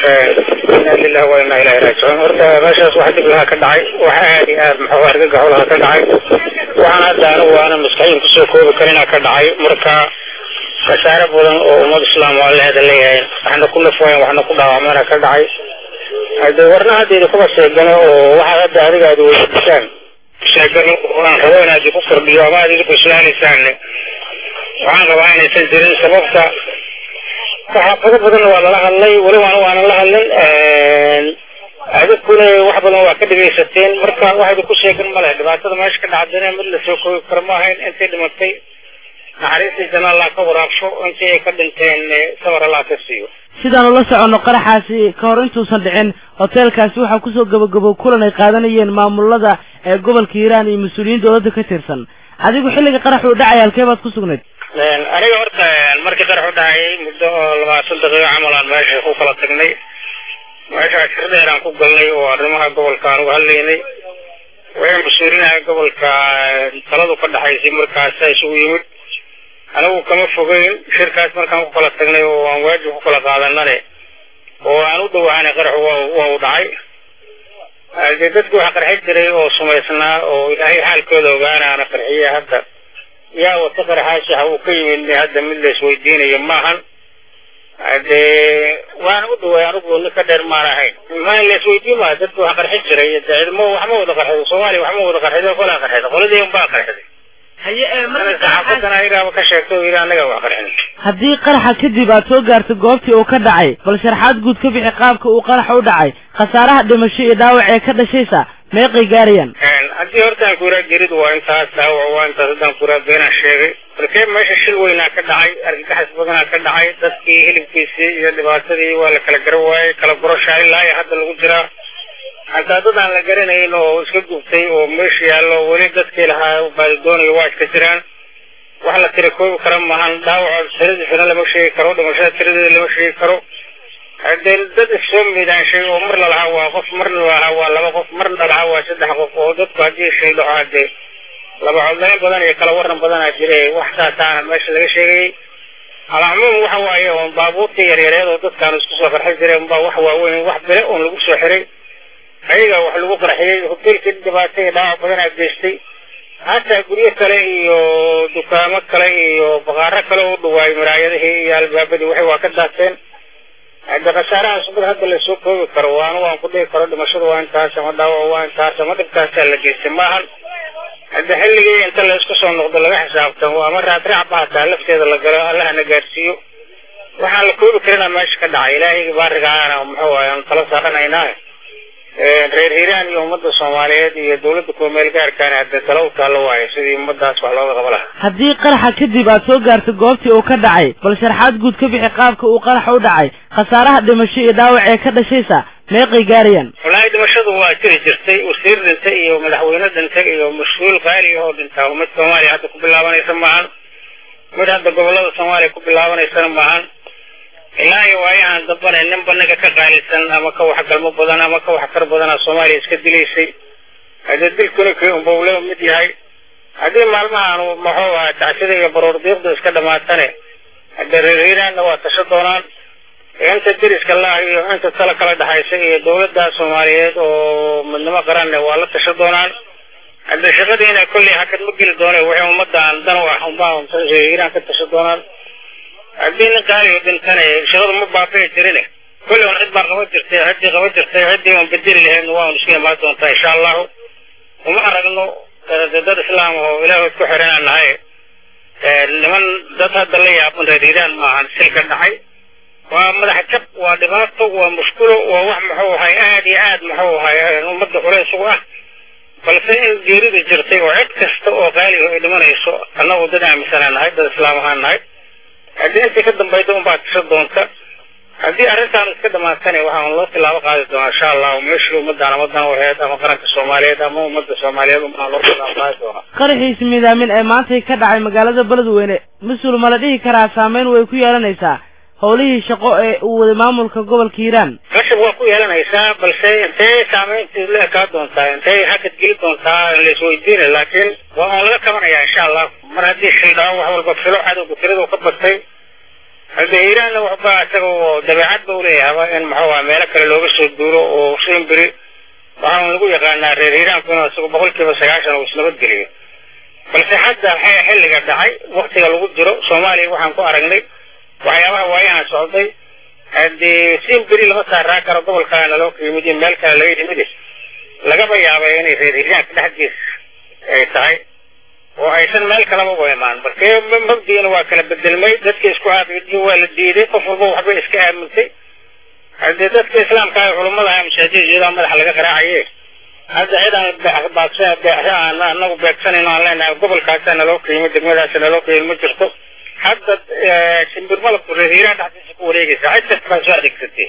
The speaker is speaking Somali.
inaa lilahi wa inaa ilahi raajicuun horta meeshaas wax dib lahaa ka dhacay wax aad iyo aad muxuu argagaxo lahaa ka dhacay waxaan hadda anigu aana maskaxiin kusoo koobi karinaa ka dhacay marka khasaare badan oo ummad islaam waa leeda leeyahay waxna ku nafwayn waxna ku dhaawacmana ka dhacay hade warna haddeeda kuba sheegano oo waxaad hadda adiga aad weydiisaan sheegano oo aan rabo inaad ku kordhiyo ama aad idinku islaanaysaan waxaan rabaa inaysan jirin sababta saxaafado badanna waa lala hadlay weliba anu waanan la hadlin adinkuna wax badan waa ka dhegaysateen marka wax idinku sheegan ma leh dhibaatada meesha ka dhacdana mid lasoo koobi karo ma ahayn intay dhimatay naxariistii janna allah ka waraabsho intii ay ka dhinteen sabar allah ka siiyo sidaanu la soconno qaraxaasi ka hor intuusan dhicin hoteelkaasi waxaa kusoo gabagabow kulan ay qaadanayeen maamulada ee gobolka hiiraan iyo mas-uuliyiin dowladda ka tirsan adigu xilliga qarax uu dhacay halkee baad ku sugnayd aniga horta markii qarax u dhacayay muddo oo labaatan daqiiqo camal aan meesha ku kala tagnay meesha shir dheer aan ku galnay oo arrimaha gobolka aan uga hadlaynay waxay mas-uulinaha gobolka taladu ka dhaxaysay markaasa isugu yimid anigu kama fogeyn shirkaas markaan ku kala tagnay oo aan waajib ku kala qaadanane oo aan u dhawaanay qaraxu waa u dhacay dee dadku waxa qarxi jiray oo sumaysnaa oo ilaahay xaalkooda ogaanaana qarxiya hadda yaa wata qaraxaasi ha uu ka yimid hadda mid la isweydiinayo maahan dee waana u dhawaay anigu nin ka dheer maan ahayn ma la isweydiin maayo dadku waxa qarxi jiray ciidamo waxma wada qarxido soomaaliya waxma wada qarxido kolaa qarxida qoladii unbaa qarxiday saxaafadana ayagaaba ka sheegto oo yidhi annaga wax qarxin haddii qaraxa kadib aad soo gaartay goobtii uu ka dhacay bal sharaxaad guud ka bixi qaabka uu qaraxa u dhacay khasaaraha dhimasho iyo dhaawac ee ka dhashaysa meeqay gaarayaan haddii hortaan kuraa gerid waa intaas dhaawac waa intaas haddaan kuraa beenaan sheegay markee meesha shil weynaa ka dhacay argagaxis badanaa ka dhacay dadkii hilibkiisii iyo dhibaatadii waa la kala garan waayey kala gurashaa ilaa iyo hadda lagu jiraa hataa dad aan la garanayn oo iska gubtay oo meesha yaallo weli dadkii lahaa baadi doonayo waa iska jiraan wax la tira koobi kara maahan dhaawaca tiradiisana lama sheegi karo dhimashada tiradeeda lama sheegi karo hadee dad issoo miidaanshay oo mar lalahaa waa qof marna lalahaa waa laba qof marna lalahaa waa saddex qof oo dadku haddii shay dhaco hadee laba codlayn badan iyo kala waran badanaa jira wax saasaana meesha laga sheegayay alcumuum waxa waaye oon baabuurtii yaryareed oo dadkaan isku soo qarxin jireen baa wax waaweyn wax bile oon lagu soo xiray ayaga wax lagu qarxiyey hoteelkii dhibaato iyo dhaawac badanaa geystay hataa guryo kale iyo dukaamo kale iyo baqaaro kale u dhawaayay maraayadihii iyo albaabadii waxay waa ka daateen hadde khasaarahaas mid hadda lasoo koobi karo waana waan ku dhihi karo dhimashadu waa intaas ama dhaawac waa intaas ama dhibkaasaa la geystay maahan hadde xilligii inta la isku soo noqdo laga xisaabtamo ama raadraacba hataa lafteeda la galo allahana gaarsiiyo waxaan la koobi karinaa meesha ka dhacay ilaahayga baarigaana muxuu ahay aan tala saaranaynaa reer hiiraan iyo ummadda soomaaliyeed iyo dawladda kuwa meel gaarkaana hadde tala u taallo waayo sidii ummadaas wax looga qaba lahaa haddii qaraxa kadib aad soo gaartay goobtii uu ka dhacay bal sharaxaad guud ka bixi qaabka uu qaraxa u dhacay khasaaraha dhimasho iyo dhaawac ee ka dhashaysa meeqay gaarayaan wallaahi dhimashadu waa jiri jirtay wasiir dhintay iyo madaxweyne dhintay iyo mas-uul qaali oo dhintaa mid soomaaliya hadda ku bilaabanaysa maahan mid hadda gobollada soomaaliya ku bilaabanaysana maahan ilaa iyo waayahan dambana ninba ninka ka qaalisan ama ka wax galmo badan ama ka wax kar badana soomaaliya iska dilaysay haddee dilkuna kii unbawle mid yahay haddii maalmahan muxuu ahaa tacsida iyo baroor diiqda iska dhamaatane haddee reer hiiraanna waa tasho doonaan inta deriska laah iyo inta tala kala dhexaysa iyo dawladda soomaaliyeed oo midnimo qaranne waa la tasho doonaan haddee shaqadiina kolley hakad ma geli doone wixii ummadaan dan u ah unbaa reer hiiraan ka tasho doonaan haddii nin qaaliga dhintane shaqadu ma baabi'i jirine kolley un cid baan qaban jirtay ciddii qaban jirtay ciddii un bedeli lahaydna waa un isku imaan doontaa insha allahu uma aragno dad islaam oo ilaahood ku xiranaan nahay niman dad hadda la yaaban reer hiiraan maahan silka dhacay waa madax jab waa dhibaato waa mushkulo waa wax muxuu ahay aad iyo aad muxuu ahay ummadda culays ugu ah balse in geerida jirtay oo cid kasta oo qaaliga ay dhimanayso annagu dad aaminsanaa nahay dad islaam ahaan nahay haddii intii ka dambayda unbaa tisho doonta haddii arrintaan iska dhamaatane waxaan loo tilaabo qaadi doonaa insha allahu meeshii ummadaan amadan waheed ama qaranka soomaaliyeed ama ummadda soomaaliyeed unbaa loo tilaabo qaadi doonaa qaraxiis miidaamin ee maantay ka dhacay magaalada beledweyne mas-uul ma la dhihi karaa saameyn way ku yeelanaysaa howlihii shaqo ee uu waday maamulka gobolka hiiraan qashab waa ku yeelanaysaa balse intee saameyntii la ekaa doontaa intee hakad geli doontaa la isweydiina laakiin waa on laga kabanayaa insha allah mar haddii shildhao wax walba filo cadowga tiradu ka batay hadde hiiraanna waxba isaga dabeecad ba uleeyahaba in muxuu meelo kale looga soo duuro oo simbiri waxaanu lagu yaqaanaa reer hiiraanku inuu isagu boqol kiiba sagaashan uu isnabadgeliyo balse hadda waxay xilliga dhacay waktiga lagu jiro soomaaliya waxaan ku aragnay waxyaabaha waayahan socday haddii simbiri lama saaraa karo gobol kale naloo ka yimid iyo meel kale laga yimid lagaba yaabay inay reer hiiraanka dhexdiis ay tahay oo aysan meel kalaba u imaan marka mabdiina waa kala bedelmay dadka isku aabidiin waa la diiday qof walba waxba iska aamintay haddii dadka islaamka ah culummada ah mashaajidjeeda madaxa laga qaraacaye hadda cidaan baaqsan anagu beegsanayno aan leenahay gobolkaasa naloo ka yimid degmadaasa naloo ka yimid ma jirto hadda shimbir malabku reer hiiraan dhexdiisa ku wareegaysa cid kasta baa soo adeegsatay